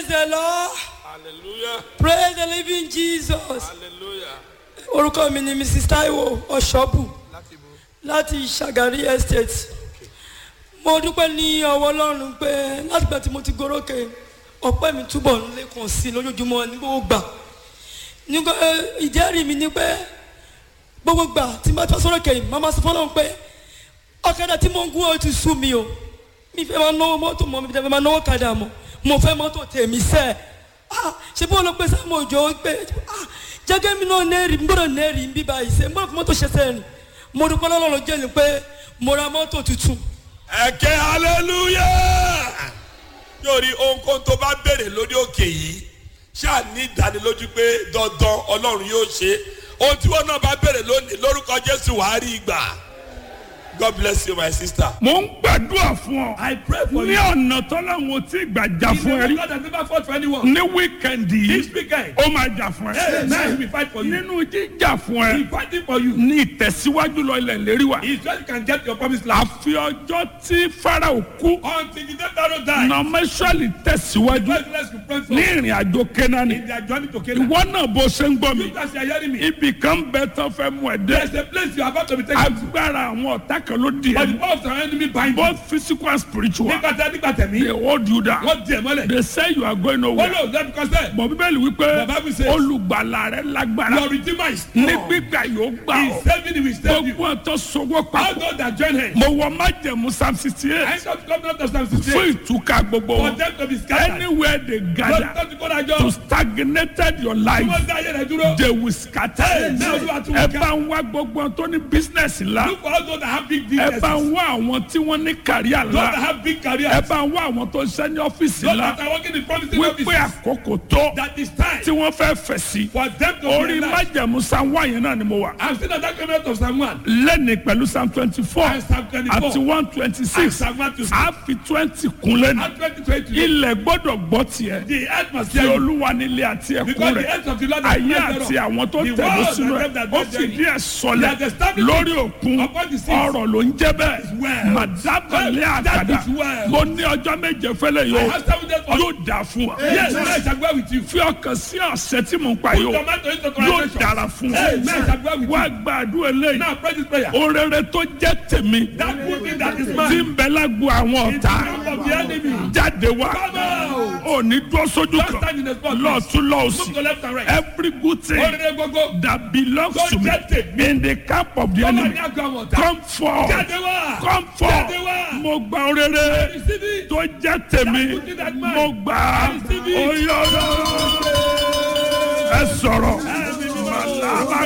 praise the lord hallelujah praise the living jesus hallelujah orúkọ mi ni mrs taiwo ọ̀ṣọ́bù láti bo láti ṣàgárí estate mo dúpẹ́ ní ọwọ́ ọlọ́run pé látìgbà tí mo ti gorókè ọpẹ́ mi túbọ̀ ń lékun sí i lójoojúmọ́ ní gbogbo gbà nígbà ìjẹ́rìí mi ni pé gbogbo gbà tí mo bá tọ́ sọ́rọ̀ kẹ́yìn màmá sọ fọ́nà pé ọ̀kadà tí mo ń gún ọ ti sú mi o mi fẹ́ máa náwó mọ́tò mọ́ mi fẹ́ máa náwó kadà mọ́ mo fẹ́ mọ́tò tèmi sẹ́ ah ṣé bó ló pé sáàmù òjò pé ah jẹ́gẹ́ mi náà nẹ́ẹ̀rì mi gbọ́dọ̀ nẹ́ẹ̀rì ń bí báyìí ṣe mo fi mọ́tò ṣe sẹ́yìn mo dúpẹ́ lọ́lọ́run jẹ́ ni pé mo ra mọ́tò tuntun ẹ̀kẹ́ hallelujah yóò rí ohunkóhun tó bá béèrè lórí òkè yìí ṣáà ní ìdánilójú pé dandan ọlọ́run yóò ṣe ohun tí wọn náà bá béèrè lónìí lórúkọ jésù wàá rí ìgbà god bless you my sister. mo ń gbàdúrà fún ọ. I pray for ní you. ọ̀nà tọ́láwọn tí gbàjà fún ẹ rí. God has never fought for anyone. ní wíkẹ̀ndì This yìí weekend, ó máa jà fún hey, ẹ. now he will fight for you. nínú jíjà fún He ẹ fighting for you. ní ìtẹ̀síwájú lọ ilẹ̀ lérí wa. He said you can get your promised land. àfi ọjọ́ tí farao kú Until the day Pharaoh die. nọmẹsọ̀lì tẹ̀síwájú First, let's be praying for ní ìrìn àjò kẹ́nání. in their journey to Canaan. ìwọ náà bó ṣe ń gbọ́ mi. You guys are hearing me. ibì kan bẹ tán fẹ́ mú ẹ dé. There's a place you are about to be taken to. agbára àwọn ọ̀tá kan ló di But the ẹ. power of the enemy bind you. both physical and spiritual. Nígbà tí a nígbà tẹ̀mí, they hold you down. wọ́n di ẹ̀ mọ́lẹ̀. they say you are going Wọ́n nowhere. lò lẹ́nu kọ́sẹ̀. bọ̀ bíbélì wípé The Bible says- olùgbàlà rẹ lágbára Your redeemer is ní strong. gbígbà yóò gbà He ọ́ is saving you, he will save you. gbogbo ọ̀tọ̀ sọwọ́ All papọ̀ those that join him. mo wọ májẹ̀mú psalm sixty I eight don't come out of Psalm fún 68. ìtúkà gbogbo For wọn them to be scattered. anywhere they Lọ́dún gather tó ti kó to dájọ́. stagnated your Tí life wọ́n dá ayé rẹ̀ dúró. they will scatter Hey, now you are too ẹ weak. bá ń wá gbogbo ọ̀n tó ní business ńlá Look for all those that have big ẹ businesses. bá ń wá àwọn tí wọ́n ní kàríà Those that ńlá have big ẹ careers. bá ń wá àwọn tó ń ṣe ní ọ́fíìsì Those ńlá that are working in promising wípé offices. àkókò tó That is time tí wọ́n fẹ́ fẹ̀ sí for them to orí be alive. májẹ̀mú psalm one yẹn náà ni mo wà. I'm still not that coming out of Psalm 1. lẹ́ni pẹ̀lú psalm twenty four And Psalm 24. àti one twenty And six Psalm 1 to 6. a fi twenty kun lẹ́nu And 2020. ilẹ̀ gbọ́dọ̀ gbọ́ tiẹ̀ The earth must tí hear you. olúwa nílé àti ẹ̀kún Because the rẹ̀ earth of the Lord is ayé full àti thereof. àwọn tó The tẹ̀lé world sínú and ẹ̀ them that ó dwell fìdí therein. ẹ̀ sọlẹ̀ They have established lórí òkun upon the seas. ọ̀rọ̀ ló ń jẹ́ bẹ́ẹ̀ well. màdábàlẹ̀ That àkàdá is well. mo ní ọjọ́ méje fẹ́lẹ̀ I yóò have seven days for you. yóò dà fún wa Yes, I shall go with you. fi ọkàn sí ọ̀sẹ̀ tí mò ń pa Put yóò tomato into yóò conversation. dára fún wa Hey, man, I shall go with wá you. gbàdúrà eléyìí Now pray this prayer. orere tó jẹ́ tèmi That good thing that is tí mine. ń bẹ lágbo àwọn In the ọ̀tá camp of the enemy. jáde wá Come out. ò ní dúró sójú Don't kan stand in the spot. lọ́ọ̀tún Move lọ́ọ̀sì to left and right. every good thing Orire gbogbo. that belongs Tó to me jẹ́ tèmi. in the camp of the Tó wà enemy ní àgọ́ àwọn ọ̀tá. come forth Jáde wá. come forth Jáde wá. mo gba orere Receive it. tó jẹ́ tèmi That good thing that mine. mo gbà á Receive it. oyè ọlọ́run ẹ sọ̀rọ̀.